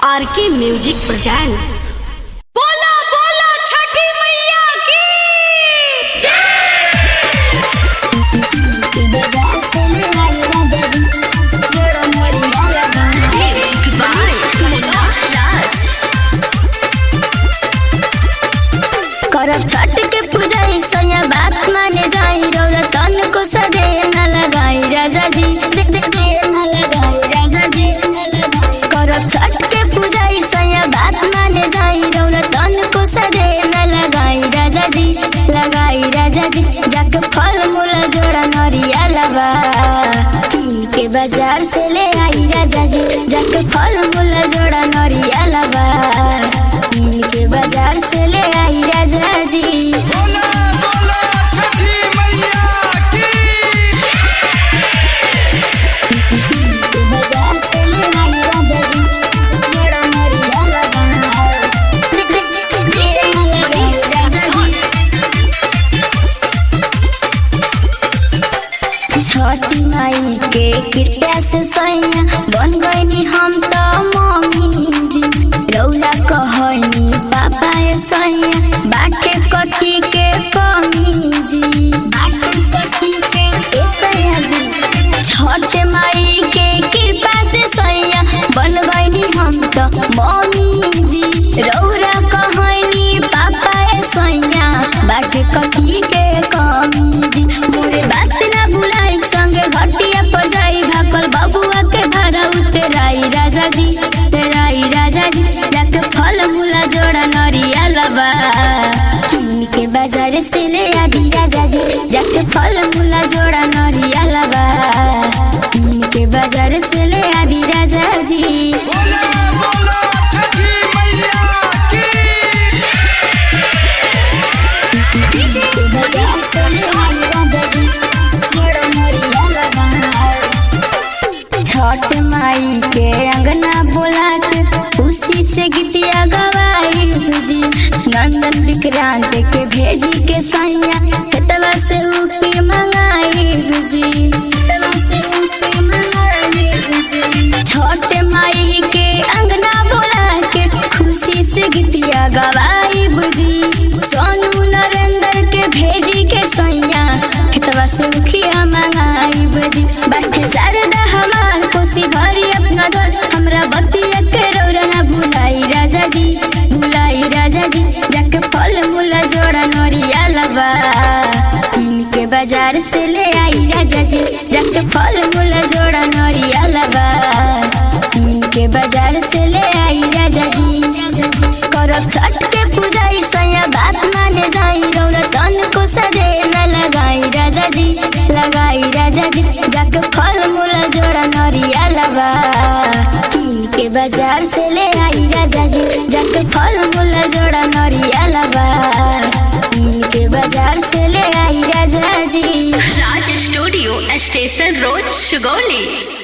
आर के music presents बोला बोला छठी मैया की करब छठ के पूजा सैया बात माने जाई रौरा तन को सजे न लगाई राजा जी दे दे दे न लगाई राजा जी करब छठ के पूजा सैया बात माने जाई रौरा तन को सजे न लगाई राजा जी लगाई राजा जी जाके फल मूल जोड़ा नरिया लबा कीन के बाजार से ले आई राजा जी जाके फल मूल जोड़ा नरिया लबा कीन के बाजार से ले आई राजा जी बोला बोला छठी मैया की बाजार से ले आई राजा जी जोड़ा नरिया लबा छठी माई के कृपया से सैया बन गईनी हम तो मम्मी जी रौला कहनी पापा ए सैया बाटे कथी के कमी जी बाटे कथी के ए सैया जी छठ माई के कृपा से सैया बन गईनी हम तो मम्मी जी रौला कहनी पापा ए सैया बाटे कथी के कमी जी मोरे बात ना भुलाई संगे घटिया पर जाई भाकल बबुआ के भाड़ा उतराई राजा जी तेराई राजा जी जाके फल मूला जोड़ा नरिया लबा कीन के बाजार से ले आदि राजा जी जाके फल मूला जोड़ा नरिया लबा कीन के बाजार से ले आदि राजा जी बोला बोला छठी मैया की बाजार से ले आदि राजा जी जोड़ा नरिया लबा छठ माई के अंगना बोला के खुशी से गीतिया गवाई जी नंदन विक्रांत के भेजी के सैया खेतवा से उठी मंगाई जी खेतवा से उठी मंगाई जी छठ माई के अंगना बोला के खुशी से गीतिया गवाई बुझी सोनू नरेंद्र के भेजी के सैया खेतवा से उखिया मंगाई बुझी बाटे शारदा हमार कोसी भरी अपना घर हमरा बतिया के रौरा ना भुलाई राजा जी भुलाई राजा जी जाके फल मूला जोड़ा नरिया लबा कीन के बाजार से ले आई राजा जी जाके फल मूला जोड़ा नरिया लबा कीन के बाजार से ले आई राजा जी करब छठ के पूजा सैया बात माने जाई रौरा तन को सजे न लगाई राजा जी लगाई राजा जी जाके फल मूला जोड़ा नरिया लबा कीन के बाजार से ले आई राजा जी जाके फल मूला जोड़ा नरिया लबा कीन के बाजार से ले आई राजा जी Raj studio station road Sugauli